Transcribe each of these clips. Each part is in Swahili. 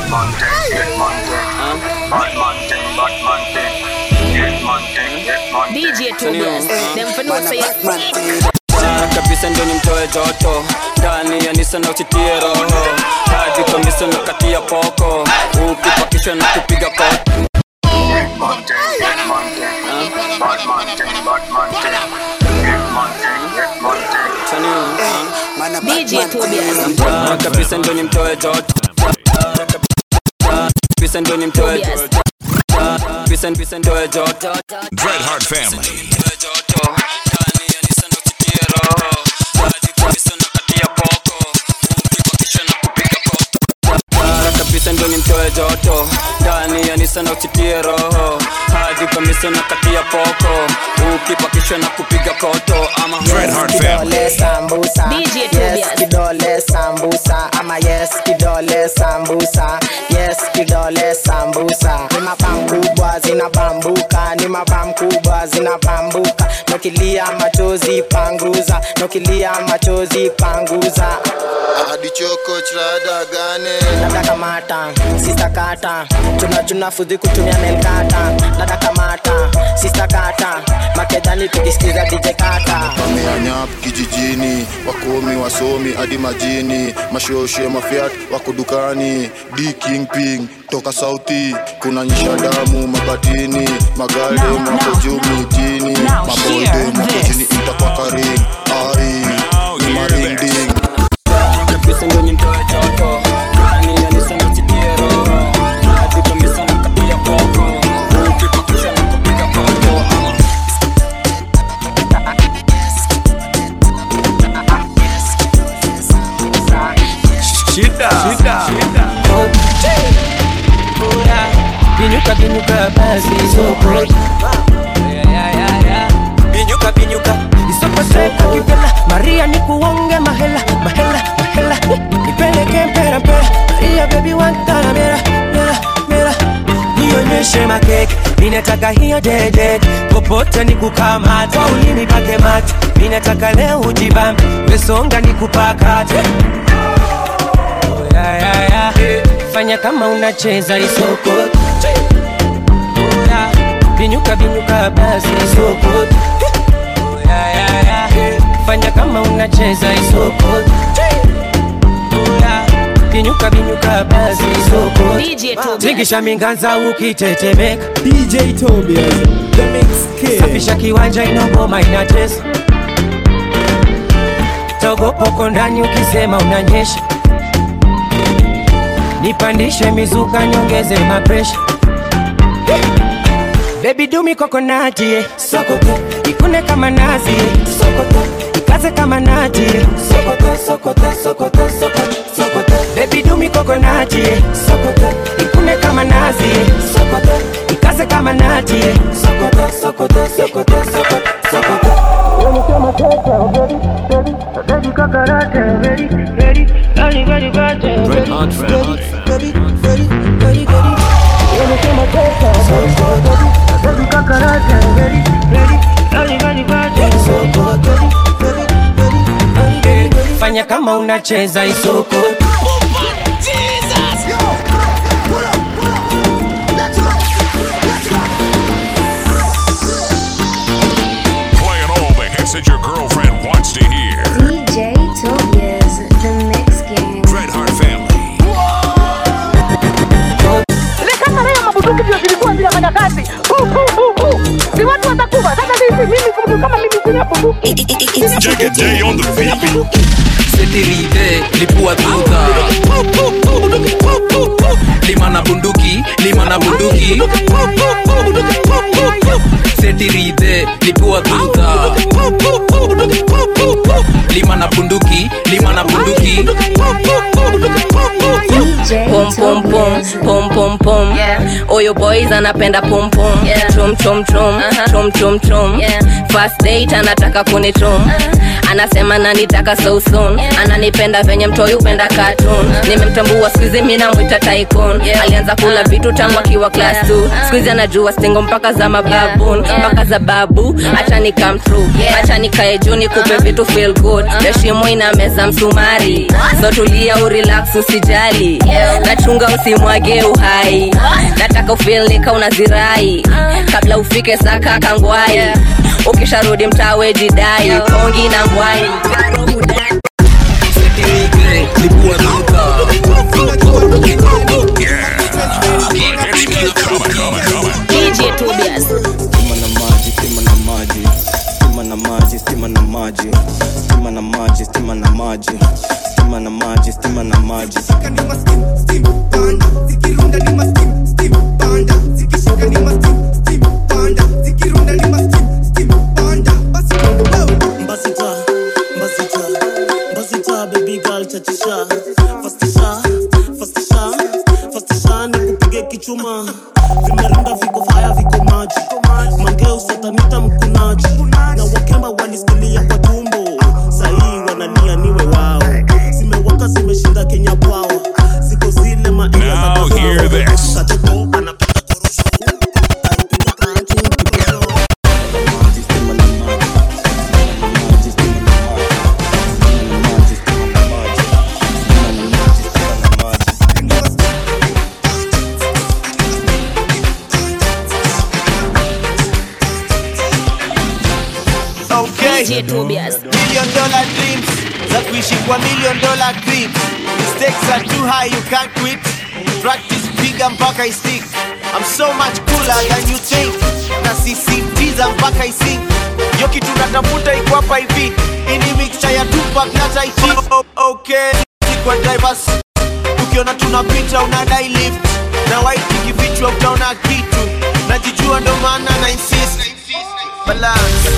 man thing, get man thing. Bad man thing, bad man thing. Get man thing, get man thing. DJ Tobias, them for no say Sana kabisa ndio nimtoe joto ndani ya nisa na uchitie roho hadi kabisa na kati ya poko ukipakishwa na kupiga koto Get man thing, get man thing. Bad man thing, bad man thing. Get man thing, get man thing. DJ Tobias. Sana kabisa ndio nimtoe joto kabisa ndio nimtoe joto kabisa kabisa ndio joto Dreadheart Family. Mara kabisa ndo nimtoe joto ndani ya nisa na uchitie roho hadi kamisa na kati ya poko ukipakishwa na kupiga koto ama Dreadheart Family. kidole sambusa DJ yes Tobias. kidole sambusa ama yes kidole sambusa yes kidole sambusa ni mabam kubwa zinabambuka ni mabam kubwa zinabambuka nokilia machozi panguza nokilia machozi panguza adichoko chirada gane dada kamata sista kata tuna tuna fudhi kutumia melkata dada kamata sista kata makedhani tukisikiza dj kata wameanyap kijijini wakomi wasomi hadi majini mashoshe mafiat wako dukani d kingping toka sauti kuna nyisha damu mabatini magalde mwako juu mijini mabolde mwako chini itakwakaring ai ni maringding kabisa ndo nimtoe joto ndani ya nisa na uchitie roho hadi kamisa na kati ya poko ukipakishwa na kupiga koto ama binyuka binyuka basi soko binyuka binyuka isokoseka kivela maria nikuonge mahela mahela mahela nipeleke mpera mpera maria bebi wantana mera mera mera nionyeshe makeke minataka hiyo dede popote nikukamata ulimi pake mate minataka leo ujibambe wesonga nikupakate ya, ya, ya. fanya kama unacheza isoko Ya, binyuka binyuka basi isoko Ya, ya, ya. fanya kama unacheza isoko Ya, binyuka binyuka basi isoko DJ Tobias. tingisha minganza ukitetemeka DJ Tobias, the mix kid. safisha kiwanja inogoma inatesa togopoko ndani ukisema unanyesha nipandishe mizuka nyongeze mapresha bebi dumi kokonati eh. sokoto ikune kama nazi eh. sokoto ikaze kama nati eh. sokoto sokoto sokoto sokoto sokoto bebi dumi kokonati eh. sokoto ikune kama nazi eh. sokoto ikaze kama nati eh. sokoto sokoto sokoto sokoto sokoto Dreadheart Family. fanya kama unacheza isoko Playing all the hits that your girlfriend wants to hear. DJ Tobias, the Mix Gang. Dreadheart Family. Ile kama leo mabuduki ndio zilikuwa zinafanya kazi. Hu, hu, hu, hu. Si watu watakufa. Sasa mimi mimi mtu kama mimi sina bunduki. Take a day on the beat. setirite lipua tuta lima na bunduki lima na bunduki setirite lipua tuta lima na bunduki lima na bunduki DJ Pom pom pom, Tobias. pom pom pom. Oyo boys anapenda pom pom. Chom chom chom, chom chom chom. First date anataka kunichom. Anasema nanitaka so soon. Ananipenda venye mtoi upenda cartoon. Nimemtambua squeezy mimi namwita tycoon. Alianza kula vitu tangu akiwa class 2. Squeezy anajua stingo mpaka za mababoon, mpaka za babu. Acha ni come true. Acha nikae juu nikupe vitu feel good. Heshima ina meza msumari. So tulia urelax usijali. nachunga usimwage uhai nataka ufilnika unazirai kabla ufike saka kangwai ukisharudi mtawe jidai kongi na ngwai DJ Tobias. stima na maji stima na maji stima na maji stima na maji stima na maji stima na maji stima na maji stima na maji Mbasita, mbasita, mbasita, baby girl chachisha fastisha fastisha fastisha nikupige kichuma vimerunda viko faya viko maji mangeu satanita mkunaji na wakemba walisikilia kwa tumbo sahii wanalia niwe wao zimewaka zimeshinda kenya bwao ziko zile maia za Now hear this. Kateko anapenda korosho Anapenda kanchu, kiporo. Okay. DJ Tobias. Million dollar dreams za kuishi kwa million dollar creep. Stakes are too high, you can't quit. Practice piga mpaka istik. I'm so much cooler than you think. Na sisitiza mpaka isink. Yo kitu natafuta iko hapa hivi. Ini mixture ya Tupac na Tai Chi. Oh, oh, okay. Kwa drivers. Ukiona tunapita unadai lift. Na white ikifichwa utaona kitu. Najijua ndo maana na insist. Balance.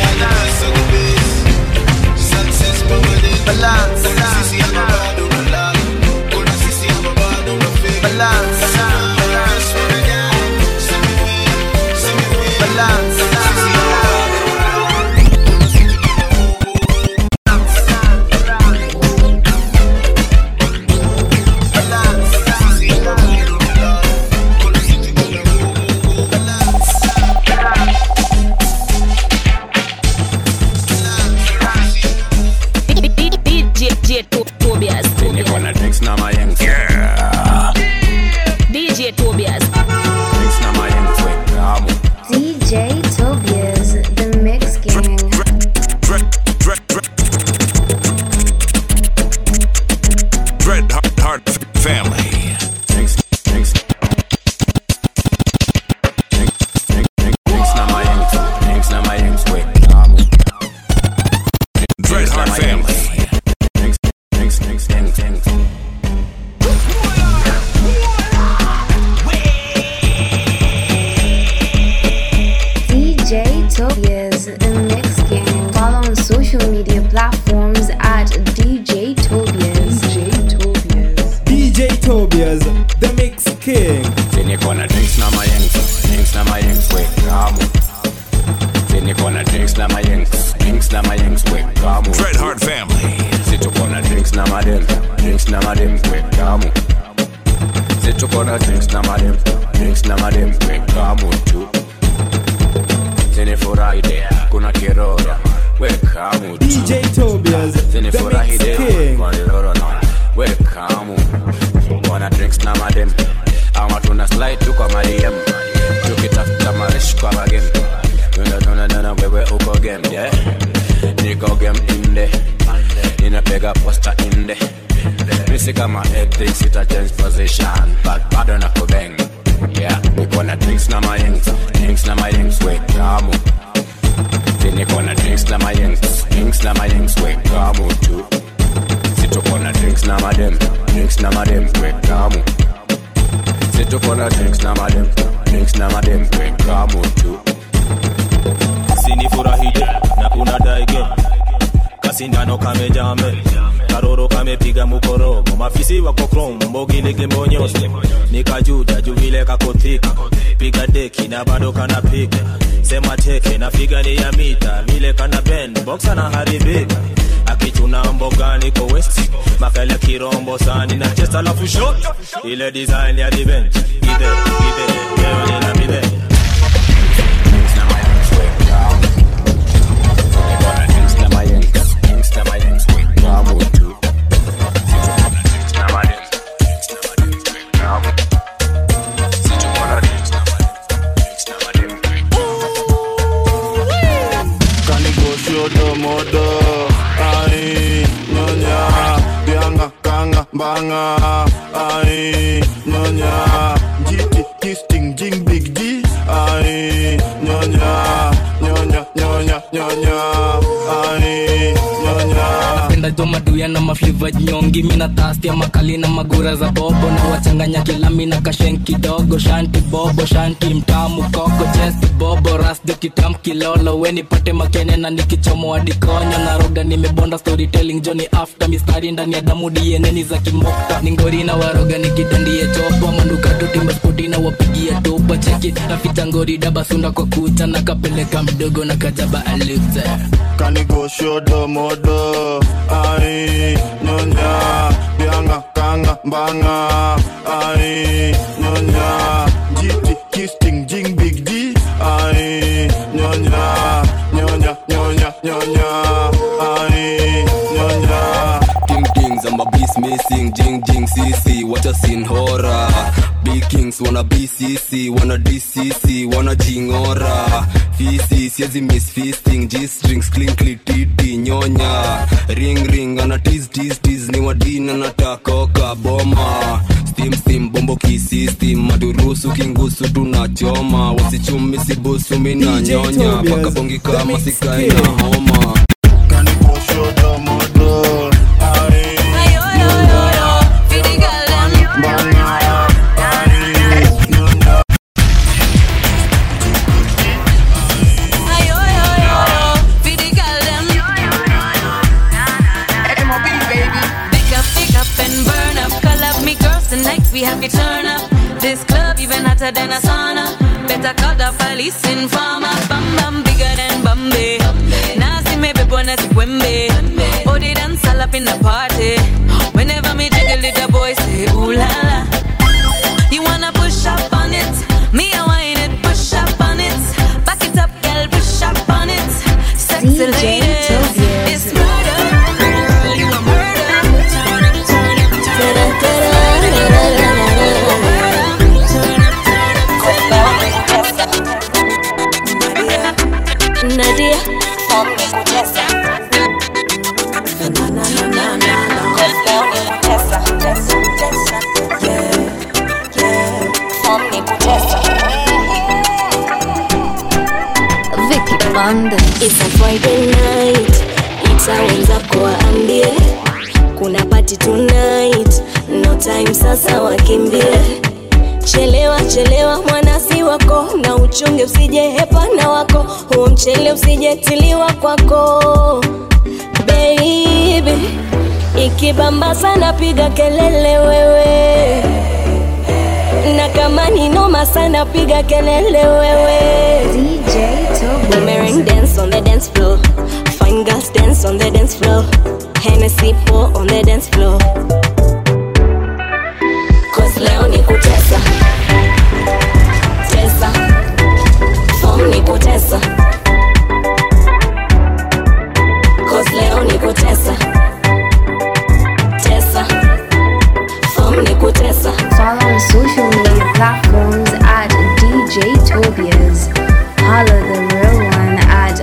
Balance. Balance. DJ To- Tobias. niko na drinks na mayengs yeah. DJ Tobias. drinks na mayengs we kamu DJ Tobias, the Mix Gang. Dread Heart, heart Family. drinks drinks drinks drinks drinks na mayengs drinks na mayengs we kamu Dread Heart Family. drinks drinks drinks drinks drinks DJ Tobias, the Mix Gang. Follow on social media platforms at DJ Tobias. DJ Tobias. DJ Tobias, the Mix King. niko na drinks na mayengs drinks na mayengs we kamu niko na drinks na mayengs drinks na mayengs we kamu Dread Heart Family. situko na drinks na madem drinks na madem we kamu situko na drinks na madem drinks na madem we kamu tu zinifurahi de kuna kirora we kamu tu DJ Tobias, the zinifurahi Mix de King. maliloro na we kamu wana drinks na madem ama tuna slide tu kwa madem tukitafuta marish kwa magem tuna tuna tuna wewe uko game yeah niko game inde ninapiga posta inde misi kama ethics ita change position but bado na kubeng yeah niko na drinks na mayengs drinks na mayengs we kamu niko na drinks na mayengs drinks na mayengs we kamu tu situko na drinks na madem drinks na madem we kamu situko na drinks na madem drinks na madem we kamu tu sinifurahije na kuna daige kasindano kamejame karoro kamepiga mukorogo mafisi wako krom mbogilege mbonyose nikajuta juvile kakothika piga deki na bado kanapiga sema teke na figa ni ya mita vile kana ben boxa na haribika akichuna mbogani ko west makala kirombo sani na chest alafu shot ile design ya revenge ide ide leo nina bide banga ai nyonya jiti kisting jing big G ai nyonya nyonya nyonya nyonya ai nyonya napenda jo maduya na mafliva nyongi mina tastia makali na magura za bobo na wachanganya kilami na kashen kidogo shanti bobo shanti mtamu koko chesti bobo rasjo kitam kilolo we nipate makene na nikichomo adikonyo na roga nimebonda storytelling joni after mistari ndani ya damu dieneni za kimokta ningori na waroga nikitandie chopa mandukato timba spoti na wapigia topa cheki naficha ngori dabasunda kwa kucha na kapeleka mdogo na kajaba alute kanigo shodo modo ai nyonya bianga kanga mbanga ai nyonya jiti kisting jing big G ai nyonya nyonya nyonya nyonya ai nyonya Ting tings, I'm a beast missing, jing jing CC, watch a scene horror. Big kings wanna BCC, wanna DCC, wanna jingora. Fisi, siezi miss feasting, G strings, clinkly titi, nyonya. Ring ring, ana tease tease tease, ni wadina natakoka boma. Steam steam, bombo kisistem, madurusu kingusu tunachoma. Wasichumi sibusu mina DJ nyonya, Tobias, paka bongi the kama mix sikai king. na homa. kanigo shodo modo ai Pick up, pick up and burn up. Call up me girls tonight, we have to turn up. This club even hotter than a sauna. Better call the police informer. Bam bam bigger than Bombay. Nazi me pepo na sikwembe. Oh, they dance all up in the party. Whenever me jiggle it, the boys say ooh la la. You wanna push up on it? Me I whine it, push up on it. Back it up, girl, push up on it. Sexy DJ ladies, Tobias. it's murder. Girl, you a murder. Nadia Vicky Banda. It's a Friday night, itawenza kuwaambie kuna party tonight, no time sasa wakimbie. Chelewa chelewa mwanasi wako, na uchunge usije hepana wako, huo mchele usijetiliwa kwako baby. Ikibamba sana piga kelele wewe, na kama ni noma sana piga kelele wewe. DJ Tobias. Boomerang dance on the dance floor. Fine girls dance on the dance floor. Hennessy pour on the dance floor. Cause leo ni kutesa. Tesa. Form ni kutesa. Cause leo ni kutesa. Tesa. Form ni kutesa. Follow on social media platforms at DJ Tobias. Holla the real one at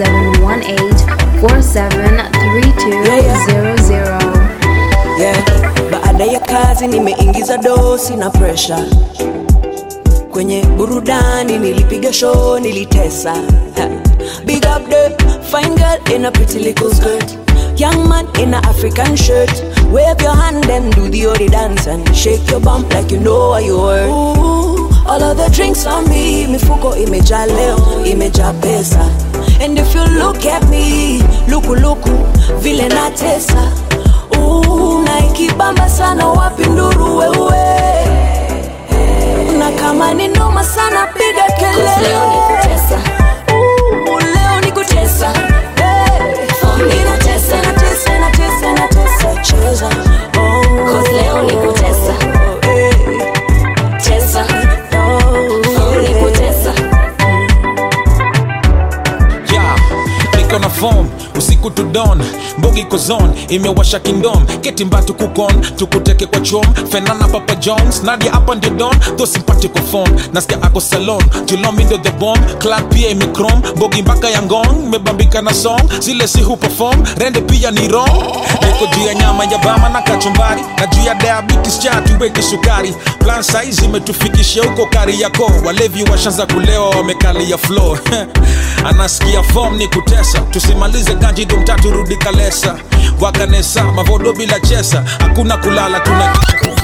0718 473200. yeah. baada ya kazi nimeingiza dosi na presha kwenye burudani nilipiga show nilitesa Ha. big up the fine girl in a pretty little skirt young man in a african shirt wave your hand and do the ori dance and shake your bump like you know what you were Ooh, all of the drinks on me mifuko imejaa leo imejaa pesa and if you look at me lukuluku vile natesa Ooh, na ikibamba sana wapi nduru wewe na kama ni noma sana piga kelele Leo ni kutesa. Ooh, leo ni kutesa Hey, ninatesa, natesa, natesa, natesa, cheza Oh, Cause leo ni kutesa. hey, Tesa. oh, Form ni kutesa. yeah. niko na form usiku to dawn mbo mbogi kozon imewasha kindom ketimbatu kukon tukuteke kwa chom fenana papa jones nadia hapa ndio don tho simpatiko phone nasikia ako salon julomi ndo the bomb club pia imikrom mbogi mpaka ya ngong mebambika na song zile si huperform rende pia ni wrong niko juu ya nyama ya bama na kachumbari na juu ya diabetes cha tuweke sukari plan size imetufikisha huko kari yako walevi washanza kulewa wamekalia floor anasikia form ni kutesa tusimalize ganji dumtatu rudi kalesa wakanesa mavodo bila chesa hakuna kulala tuna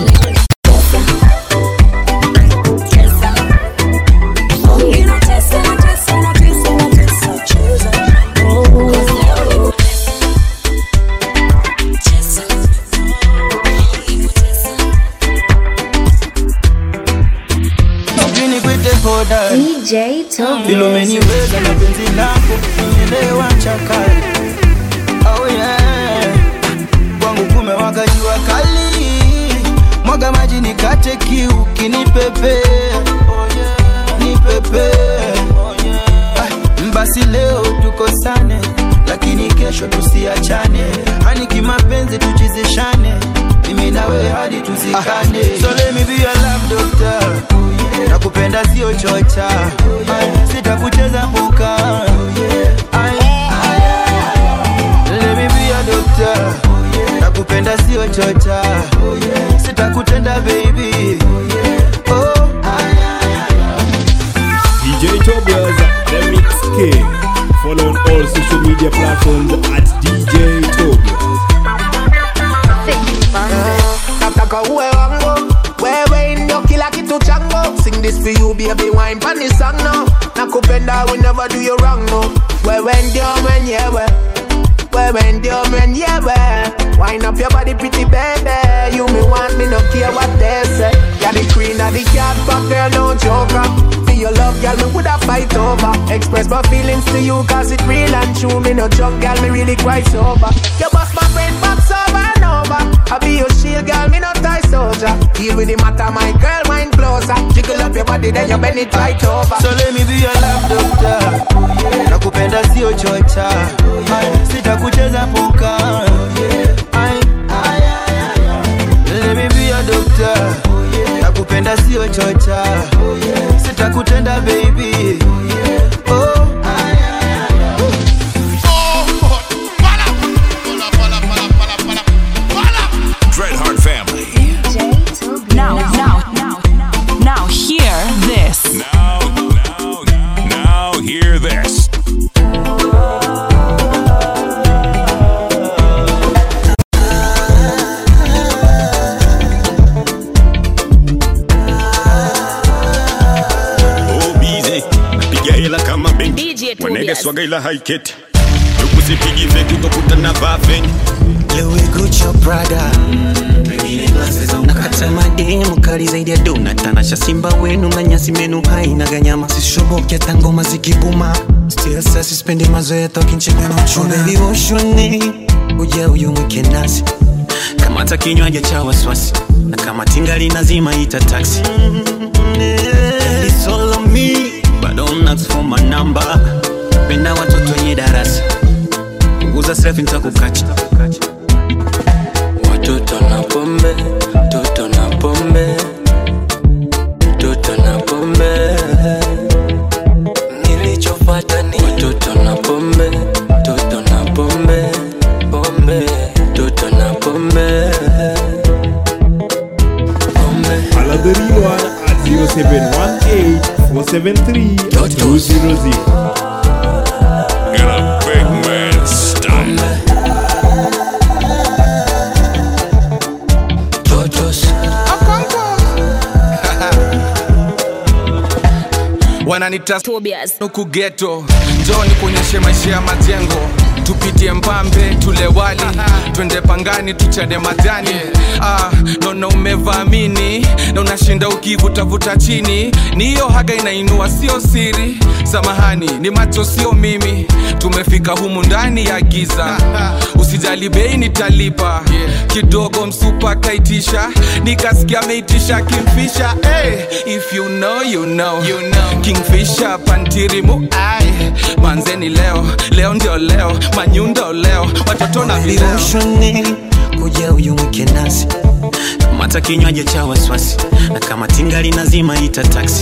Jini kwite koda DJ Vile umeniweza na penzi lako Nielewa chakali Oh yeah Kwangu kumewaka jua kali Mwaga maji nikate kiu Kinipepe Oh yeah Nipepe Oh yeah ah, Basi leo tukosane Lakini kesho tusiachane Hani kimapenzi tuchizishane Mimi na wewe hadi tuzikane So let me be your love doctor nakupenda sio chocha Ay, sitakucheza mbuka Ay, let me be your doctor nakupenda sio chocha sitakutenda baby oh. DJ Tobias, the Mix King. Follow on all social media platforms at DJ Tobias. nataka uwe wangu wewe ndio kila kitu changu sing this for you baby wine pan the song now nakupenda we never do you wrong no wewe ndio mwenyewe wewe ndio mwenyewe wine up your body pretty baby you me want me no care what they say you're the queen of the cat but girl no joker for your love girl me woulda fight over express my feelings to you cause it real and true me no joke girl me really quite sober you bust my brain box over and over I be your shield girl me no tie soldier deal with the matter my girl mind closer jiggle up your body then you bend it right over So let me be your love doctor nakupenda sio chocha Ay, sitakucheza puka Ay, let me be your doctor nakupenda sio chocha sitakutenda baby oh. Dreadheart family. Now, now, now, now, hear this. Now, now, now, hear this. bize napiga hela kama benki DJ Tobias. wanegeswaga ila haiketi tukusipigi feki utakuta na vaa feki Louis Gucci Prada nakata mademu kali zaidi ya dona tanasha simba wenu na nyasi menu haina ganyama sishoboke hata ngoma zikibuma still sasa sispendi mazoea tokincheka na uchuna oh, baby woshoni uja uyu mwike nasi kama hata kinywaji cha waswasi na kama tingali nazima ita taxi It's all on me but don't ask for my number penda watoto wenye darasa punguza selfie nitakukacha Watoto na pombe, toto na pombe, toto na pombe. Nilichofuata ni watoto na pombe, toto na pombe, pombe, toto na pombe. Follow the real one at 0718 473 200. In a big man style. wananita huku geto njoni kuonyeshe maisha ya majengo tupitie mpambe tule wali twende pangani tuchade majani ah, naona umevaamini na unashinda napenda ukivutavuta chini ni hiyo haga inainua sio siri samahani ni macho sio mimi tumefika humu ndani ya giza usijali bei nitalipa kidogo msupa kaitisha nikasikia ameitisha kimfisha hey, if you know, you know. You know. kingfisha pantirimu ai manzeni leo leo ndio leo manyundo leo watoto na vileo Viroshoni kuja uyumwike nasi kamata kinywaji cha wasiwasi na kama tingali nazima ita taksi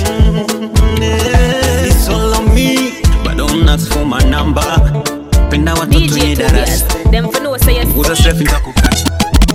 It's all on me, but don't ask for my number. penda watoto DJ nye darasa Tobias. Them for know say yes. uza selfie nitakukacha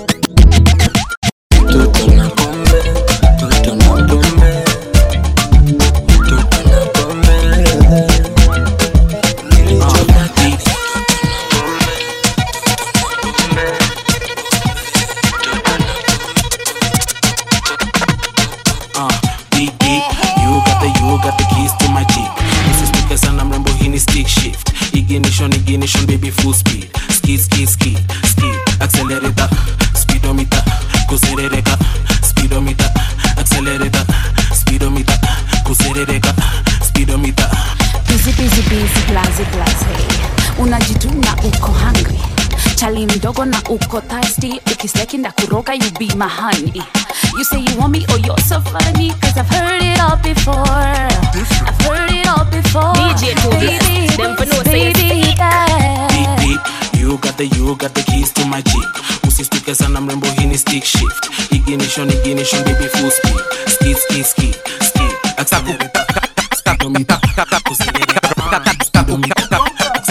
uh, deep deep you got the you got the keys to my jeep msistuke sana mrembo hii ni stick shift ignition ignition baby full speed skid skid skid skid accelerator speedometer kuserereka speedometer accelerator speedometer kuserereka speedometer busy busy busy blaze blaze unajituna uko hungry chali mdogo na uko thirsty ukisteki nda kuroga you be my honey you say you want me oh you're so funny cause i've heard it all before i've heard it all before DJ Tobias. Baby, Them for know say yes. baby, yeah. deep deep you got the you got the keys to my jeep usistuke sana mrembo hii ni stick shift ignition ignition baby full speed skid skid skid skid accelerator speedometer kuserereka speedometer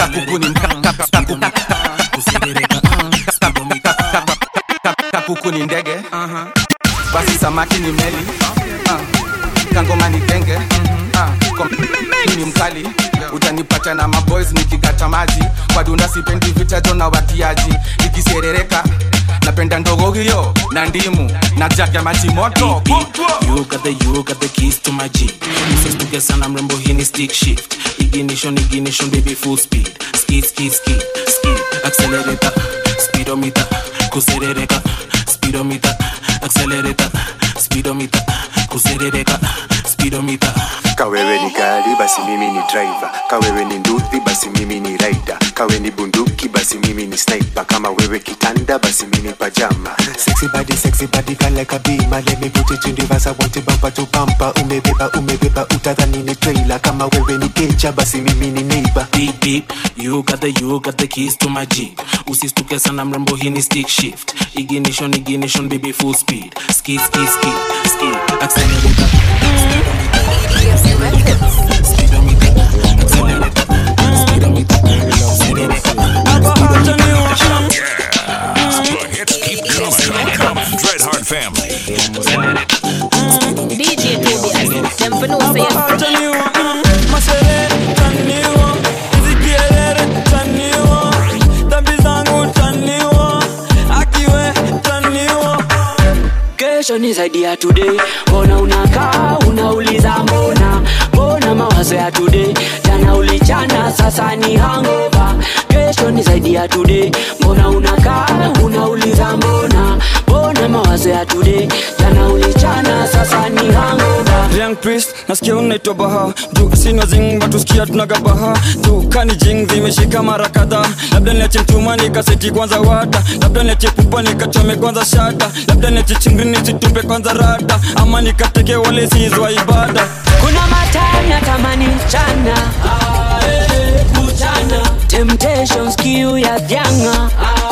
kakuku ni ndege basi samaki ni meli uh, kangoma ni genge uh, kom- ni mkali utanipata na maboys nikigata maji kwa dunda sipendi vitajo na watiaji nikiserereka napenda ndogo hiyo na ndimu na jaga ya maji moto You got the you got the keys to my jeep usistuke sana mrembo hii ni stick shift ignition ignition baby full speed skid skid skid skid accelerator speedometer kuserereka speedometer accelerator speedometer kuserereka speedometer kawewe ni gari basi mimi ni driver kawewe ni nduthi basi mimi ni rider kawe ni bunduki basi mimi ni sniper kama wewe kitanda basi mimi pajama sexy body sexy body feel like a beamer let me put it in reverse I want it bumper to bumper umebeba umebeba utadhani ni trailer kama wewe ni kecha basi mimi ni neighbor beep beep you got the you got the keys to my jeep usistuke sana mrembo hii ni stick shift ignition ignition baby full speed skid skid skid skid accelerator The hits keep coming, coming. Dreadheart family. DJ Tobias. Them for know say yes. Masere taniwa, zikielele taniwa, dhambi zangu taniwa, akiwe taniwa. kesho ni zaidi ya today mbona unakaa unauliza mbona mbona mawazo ya today jana ulichana sasa ni hangova kesho ni zaidi ya today mbona unakaa unauliza mbona mbona mawazo ya today jana ulichana sasa ni hangova Young priest nasikia unaitwa baha juu sina zing batusikia tunagabaha juu kani jing zimeshika mara kadhaa labda niache mtuma nikaseti kwanza wata labda niache pupa nikachome kwanza shata labda niache chingri nisitupe kwanza rada ama nikateke wale sizwa ibada kuna matanya tamani mchana kuchana temptations kiu ya vyanga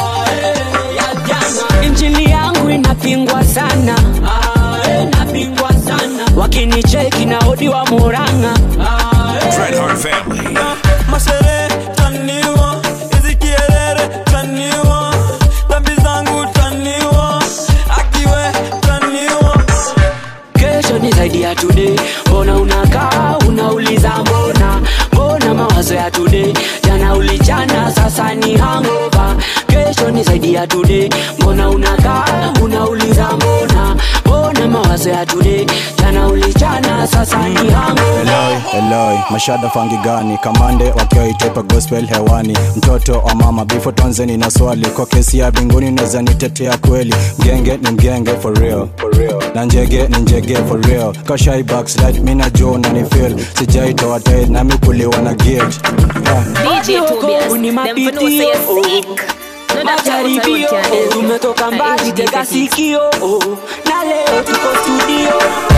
injili yangu inapingwa sana inapingwa sana wakinicheki na odi wa muranga Dreadheart family. masere taniwa izikielere taniwa dhambi zangu taniwa akiwe taniwa kesho ni zaidi ya today mbona unakaa unauliza mbona mbona mawazo ya today jana ulichana sasa ni hangova kesho ni zaidi ya today mbona unakaa unauliza mbona mbona na mawazo ya today jana ulichana sasa ni hangu Eloi, Eloi, mashada fangi gani kamande wakiwaitepa gospel hewani mtoto wa mama bifo tonzeni na swali kwa kesi ya binguni naweza nitetea kweli mgenge ni mgenge for real, for real. na njege ni njege for real kashai backslide mina jo na ni feel sijaitoa tai nami kuliwa na gate yeah. DJ Tobias, ni them for know mapitio say you sick. No, that's how it's majaribio out here, eh. tumetoka mbali Eh, tega Jesus. sikio na leo tuko studio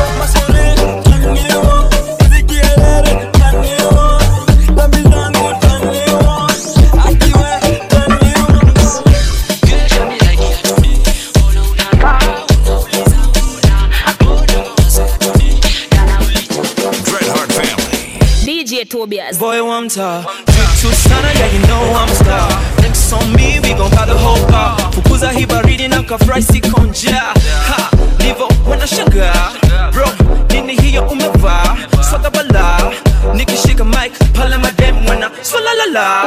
DJ Tobias. Boy, one time. Too sana, yeah, you know I'm star. Next on me, we gon' got the whole bar. Fukuza hii baridi na kafry sikonja. Ha, livo wanashangaa. Bro, nini hiyo umevaa? Swaga bala. Nikishika mic, pale madem wana swala la la.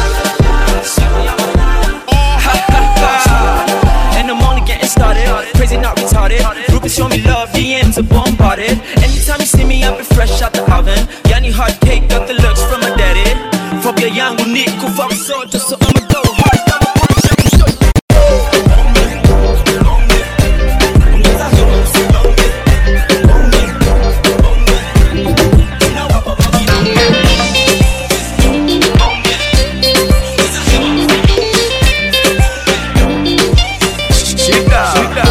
Ha, ha, ha. And I'm only getting started. Crazy, not retarded. Groupies show me love, DMs are bombarded. Anytime you see me, I be fresh out the oven. Yani hard cake, got the looks from my daddy. Phobia yangu ni kufa msoto, so I'ma go hard. I'ma punch every shot. Shika.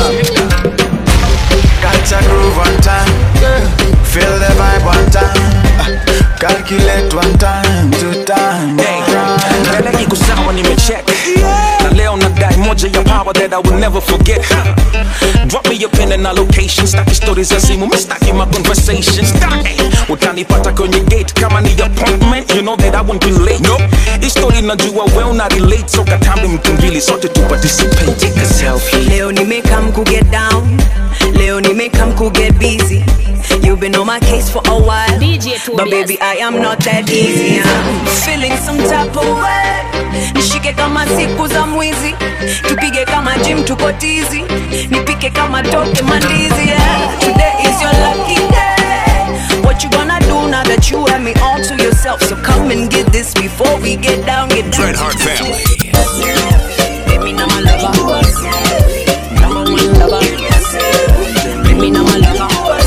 Catch a groove one time. Feel the vibe one time. Uh, Calculate one time, two time. mbele iko sawa nimecheck na leo nadai moja ya power that I will never forget drop me your pin and a location staki stories za simu mistaki my conversations staki utanipata kwenye gate kama ni appointment you know that I won't be late nope. hii story najua well na relate so katambi mkimbili sote tu participate take a selfie leo nimekam ku get down leo nimekam ku get busy You've been on my case for a while But baby I am not that easy I'm feeling some type of way Nishike kama siku za mwizi Tupige kama gym tuko tizi Nipike kama toke mandizi yeah. Today is your lucky day What you gonna do now that you have me all to yourself So come and get this before we get down, get down Dreadheart Family. Baby, now my lover Number one lover Baby, now my lover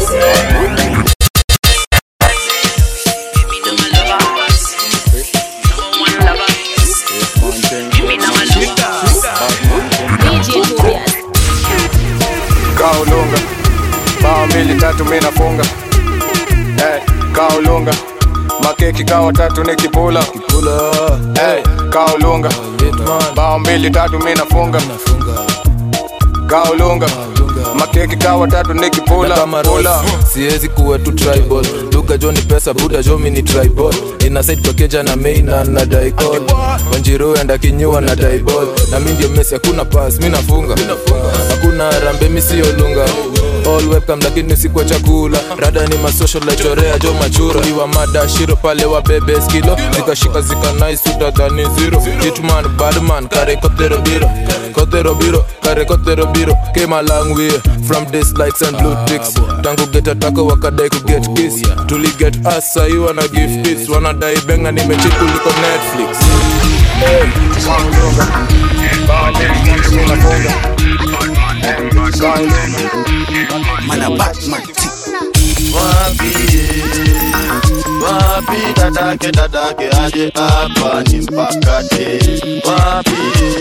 kaulunga bao mbili tatu mi nafunga hey, kaulunga makeki kawa tatu ni kipula hey, kaulunga bao mbili tatu mi nafunga kaulunga makeki kawa tatu ni kipula kama Pula. Ross, siwezi kuwa tu tribal duka jo ni pesa buda jo mi ni tribal inasaid pakeja na meina na daikol wanjiru enda kinyua na daibol na mi ndio mesi hakuna pas mi nafunga hakuna rambe mi siyo lunga all webcam lakini sikwa chakula rada ni masocial chorea jo machura iwa mada shiro pale wa bebe skilo zikashika zika nice utadhani zero hitman badman kare kotero biro kotero biro kare kotero biro came a long way from this lights and blue ticks tangu get atako wakadai ku get kiss tuli get us sahi wana give peace wanadai benga nimechi kuliko netflix hey. wapi wapi dadake dadake aje hapa ni mpakate wapi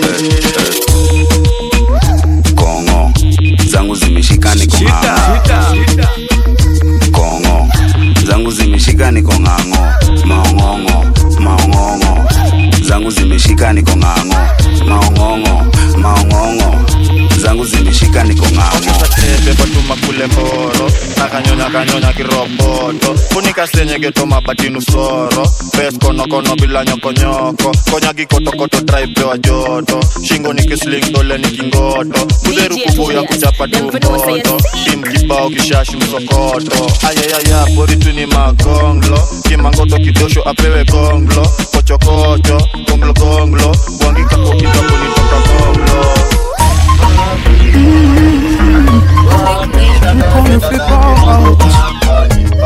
kongo zangu zimeshika niko ng'ang'o kongo zangu zimeshika niko ng'ang'o maong'ong'o maong'ong'o zangu zimeshika niko ng'ang'o maong'ong'o maong'ong'o zangu zimeshika niko ng'ang'o pebatuma kule mboro nakanyonya kanyonya kiroboto funika senyegeto mabatinu soro pes konokono bila nyokonyoko konya gikotokoto traipewa joto shingo ni kisling dole ni kingoto kudheru kubuya kuchapa tumboto tim kibao kishashi msokoto ayayaya boritu ni magonglo kimangoto kidosho apewe gonglo kochokocho gonglo gonglo bwangikakokitakunitoka gonglo call me flip out.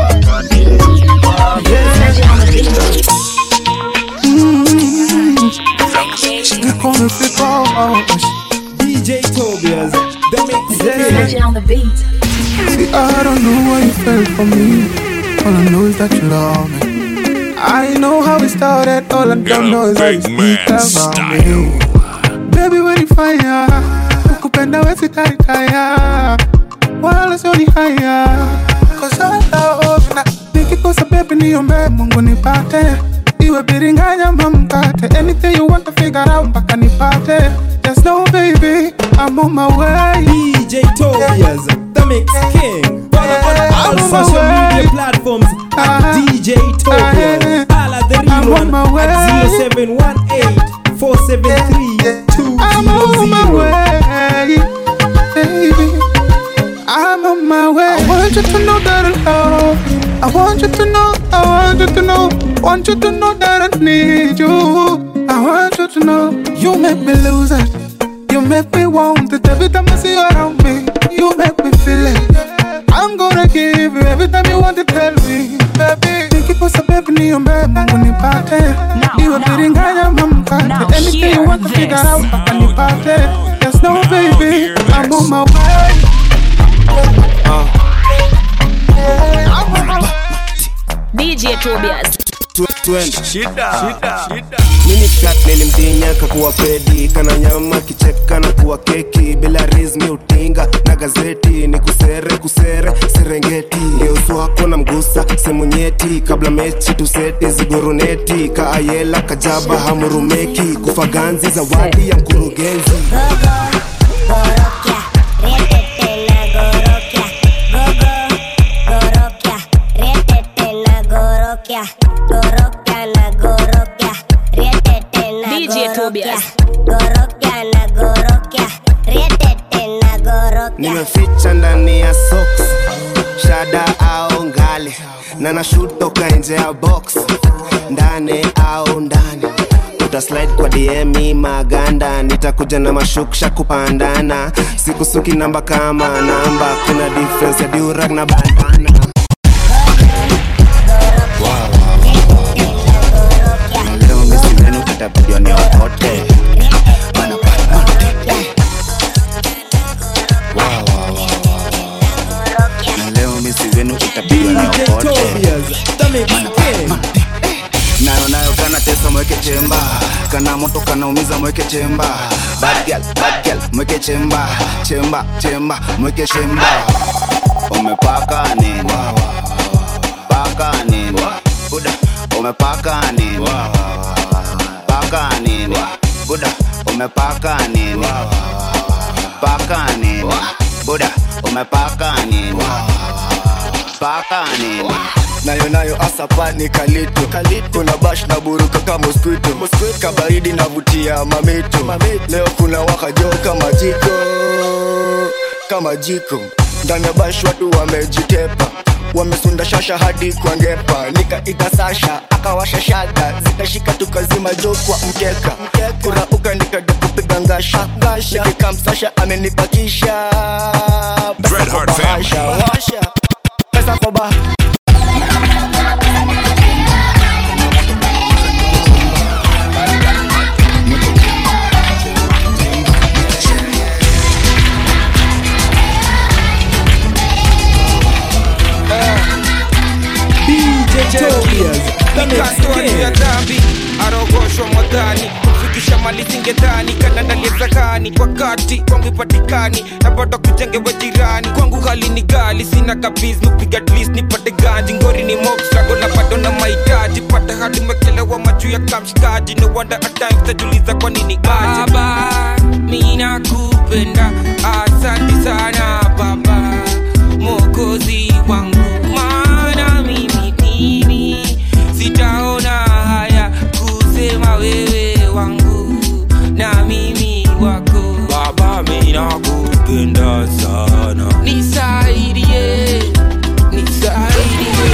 You call me flip out. DJ Tobias, the mix Yeah. on the beat. See, I don't know why you fell for me. All I know is that you love me. I know how it started. All I don't know is how you speak about me. Baby, when you fire, ukupenda wezi taritaya, wala sioni haya. Cause I love na nikikosa baby niombe Mungu nipate iwe biringanya ama mkate anything you want to figure out mpaka nipate Just know baby I'm on my way DJ Tobias, the mix king. Follow on all I'm on my social way. media platforms at DJ Tobias. Holla the I'm real on one my way. at 0718 473 I'm on my 200. way, baby. I'm on my way. I want you to know that I love you. I want you to know, I want you to know, want you to know that I need you. I want you to know, you make me lose it. You make me want it every time I see you around me. You make me feel it. I'm gonna give you every time you want to tell me, baby. Nikikosa baby niombe Mungu nipate, iwe biringanya ama mkate, anything you want to figure out mpaka nipate. Yes, no baby, I'm on my way. DJ Tobias. mini flat nilimdinya kakuwa pedi kana nyama kicheka na kuwa keki bila rizmi utinga na gazeti ni kusere kusere serengeti ngeusu wako na mgusa semu nyeti kabla mechi tuseti ziguruneti kaayela kajaba hamurumeki kufaganzi zawadi ya mkurugenzi DJ Tobias. nimeficha ndani ya socks shada au ngali na nashutoka nje ya box ndani au ndani utaslide kwa dm maganda nitakuja na mashuksha kupandana sikusuki namba kama namba kuna difference ya durag na bandana leo misi wenu itabidi niokote na leo misi wenu itabidi niokote nayo nayo kana tesa mweke chemba kana moto kanaumiza mweke chemba bad girl, bad girl, mweke chemba chemba chemba mweke chemba umepaka nini paka nini buda umepaka nini paka nini buda umepaka nini paka nini buda umepaka nini paka nini nayo nayo asapa ni kalito kuna bash na buruka kama mosquito kabaridi navutia mamito leo kuna wakajo kama jiko kama jiko ndani ya bash watu wamejitepa wamesunda shasha hadi kwa ngepa nikaita sasha akawasha shada zikashika tukazima jo kwa mkeka kurauka nikaja kupiga ngasha nikikamsasha amenipakisha Dreadheart family. washa pesa kwa ba DJ Tobias, the mix nikatoa juu ya king. dhambi arogoshwa mwadhani kufikisha mali zingedhani kanandaliezakani wakati kwangu ipatikani na bado kujengewa jirani kwangu hali ni gali sina kabiz nupiga at least nipate ganji ngori ni mobstrago na bado na mahitaji pata hadi mekelewa majuu ya kamshikaji no wonder at times tajuliza kwa nini aje baba mina kupenda asante sana baba mokozi wangu maana mimi mimi sitaona haya kusema wewe wangu na mimi wako baba mina kupenda sana nisaidie nisaidie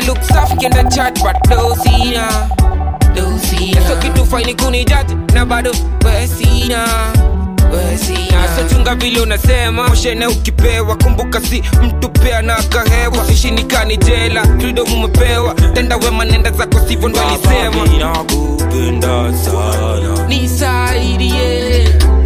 look safi kenda chat but dosina dosina so kitu faini kunijati na bado wesina wesina so chunga vile unasema moshene ukipewa kumbuka si mtu pea na kahewa usishinikani jela freedom umepewa tenda wema nenda zako sivyo ndo alisema nakupenda sana nisaidie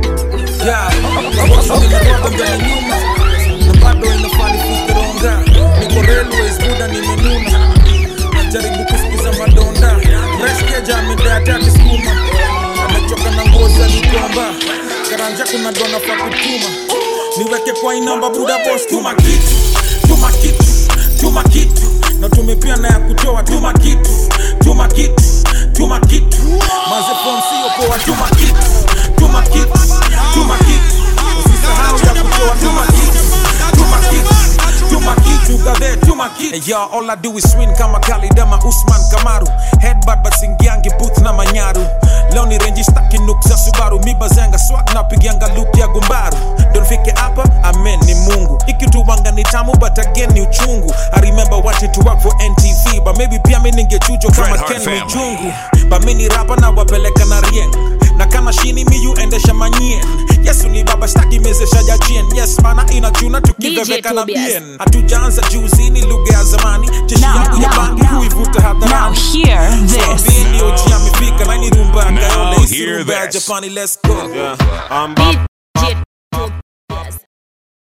nimetoka mbele nyuma na bado inafani fikironga niko railways buda nimenuna najaribu kusikiza madonda reskeja amedeatati skuma amechoka na ngozi alikomba karanja kuna dona fa kutuma niweke kwa inamba buda bos tuma kitu tuma kitu tuma kitu na tumepia na ya kutoa tuma kitu tuma kitu tuma kitu mazefon sio poa tuma kitu tuma kitu tuma kitu usisahau ya kutoa tuma kitu tuma kitu tuma kitu gave tuma kitu hey, yo, all I do is win kama kalidama usman kamaru headbutt but singiangi booth na manyaru leo ni renji staki nuk za subaru mibazanga swag na pigianga loop ya gumbaru donfike hapa amen ni mungu ikituwanga ni tamu but again ni uchungu i remember watching to work for ntv but maybe pia mi ningechujo kama Dreadheart ken family. mchungu but mi ni rapa na wapeleka na rieng na kama shini miyu endesha manyien yesu ni baba staki mezesha jachien yes mana inachuna tukiveveka na Tobias. bien hatujaanza juzi ni lugha ya zamani jeshi Now, yangu ya now, bangi now. huivuta hadharani Now hear this. Bini oji amefika na ni rumba ya Now Kayole, isi hear rumba ya this. Japani let's go I'm back.